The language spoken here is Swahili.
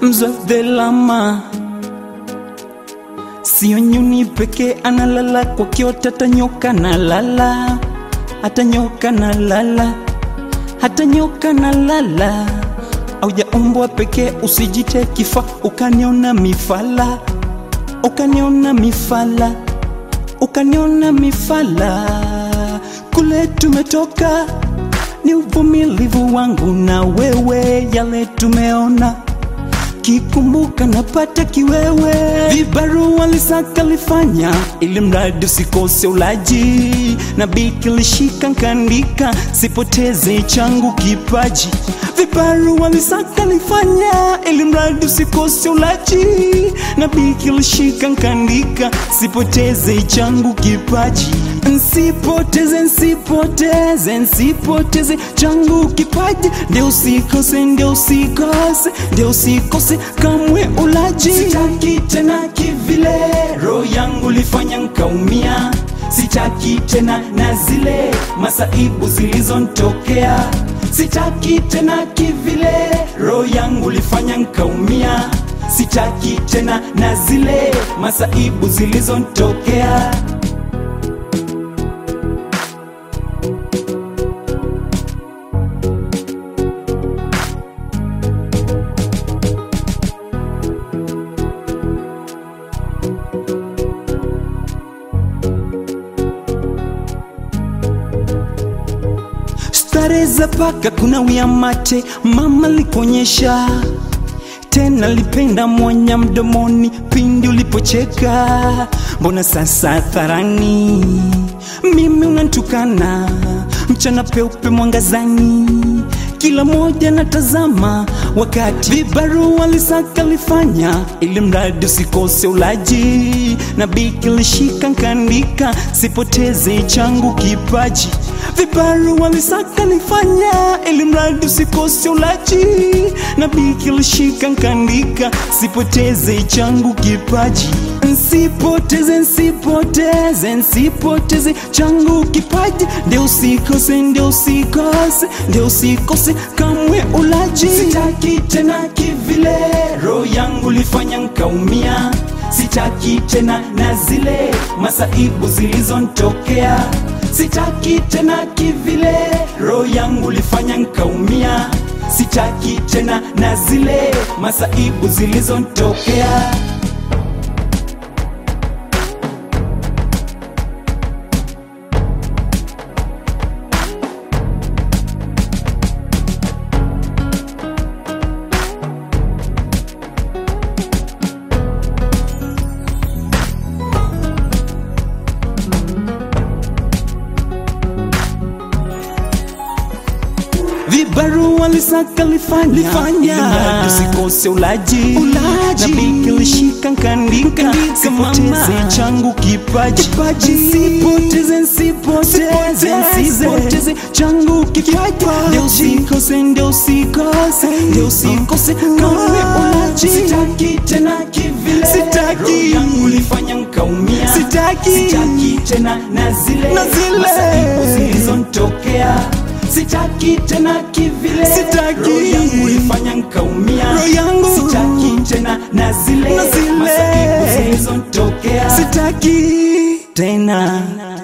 mzee lama sio nyuni pekee analala kwa kiota, hata nyoka na lala, hata nyoka na lala, hata nyoka na lala. Aujaumbwa pekee, usijite kifa ukaniona mifala, ukaniona mifala, ukaniona mifala. Kule tumetoka ni uvumilivu wangu na wewe, yale tumeona kikumbuka napata kiwewe. Vibarua lisaka lifanya ili mradi usikose ulaji, na biki lishika nkandika, sipoteze changu kipaji. Vibarua lisaka lifanya ili mradi usikose ulaji, na biki lishika nkandika, sipoteze changu kipaji. Nsipoteze, nsipoteze, nsipoteze changu kipaji, ndio usikose, ndio usikose, ndio usikose kamwe ulaji. Sitaki tena kivile, roho yangu lifanya nkaumia. Sitaki tena na zile masaibu zilizontokea. Sitaki tena kivile, roho yangu lifanya nkaumia. Sitaki tena na zile masaibu zilizontokea. Stare za paka kuna wia mate, mama liponyesha tena lipenda mwanya mdomoni pindi ulipocheka. Mbona sasa hadharani mimi unantukana, mchana peupe mwangazani, kila moja natazama, wakati vibarua lisaka lifanya ili mradi usikose ulaji, na biki lishika nkandika, sipoteze changu kipaji vibarua lisaka nifanya ili mradi usikose ulaji, na biki lishika nkandika, sipoteze changu kipaji. Nsipoteze, nsipoteze, nsipoteze changu kipaji, ndio usikose, ndio usikose, ndio usikose kamwe ulaji. Sitaki tena kivile, roho yangu lifanya nkaumia. Sitaki tena na zile masaibu zilizontokea. Sitaki tena kivile, roho yangu lifanya nkaumia. Sitaki tena na zile masaibu zilizontokea. vibarua lisaka lifanya, Lifanya. ili mradi usikose ulaji, Ulaji. na biki lishika nkandika, Nkandika, sipoteze mama. changu kipaji, Kipaji. nsipoteze, nsipoteze, Sipoteze. nsipoteze changu kipaji, ndio usikose, ndio usikose, ndio usikose kamwe ulaji. Sitaki tena kivile, Sitaki. roho yangu lifanya nkaumia, Sitaki. sitaki tena na zile Na zile. masaibu zilizontokea sitaki tena kivile Sitaki. roho yangu ifanya nkaumia Roho yangu. sitaki tena na zile Na zile. masaibu zilizontokea sitaki tena